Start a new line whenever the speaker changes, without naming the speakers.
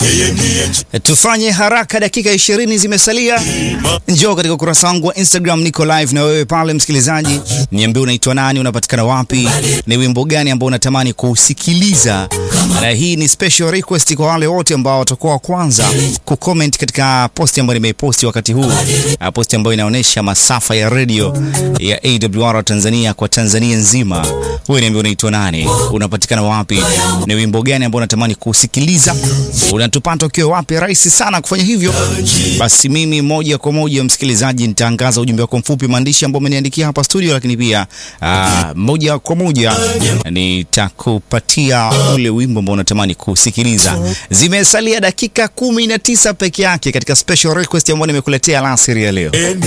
Tufanye haraka, dakika ishirini zimesalia. Njoo katika ukurasa wangu wa Instagram, niko live na wewe pale. Msikilizaji, niambie unaitwa nani, unapatikana wapi, ni wimbo gani ambao unatamani kusikiliza, na hii ni special request kwa wale wote ambao watakuwa wa kwanza kucomment katika posti ambayo nimeiposti wakati huu, posti ambayo inaonyesha masafa ya radio ya AWR Tanzania kwa Tanzania nzima. Wewe niambie unaitwa nani, unapatikana wapi, ni wimbo gani ambao unatamani kusikiliza, unatupata ukiwa wapi? Rahisi sana kufanya hivyo. Basi mimi moja kwa moja, msikilizaji, nitaangaza ujumbe wako mfupi maandishi ambao umeniandikia hapa studio, lakini pia aa, moja kwa moja nitakupatia ule wimbo ambao unatamani kusikiliza. Zimesalia dakika kumi na tisa peke yake katika special request ambayo nimekuletea alasiri ya leo.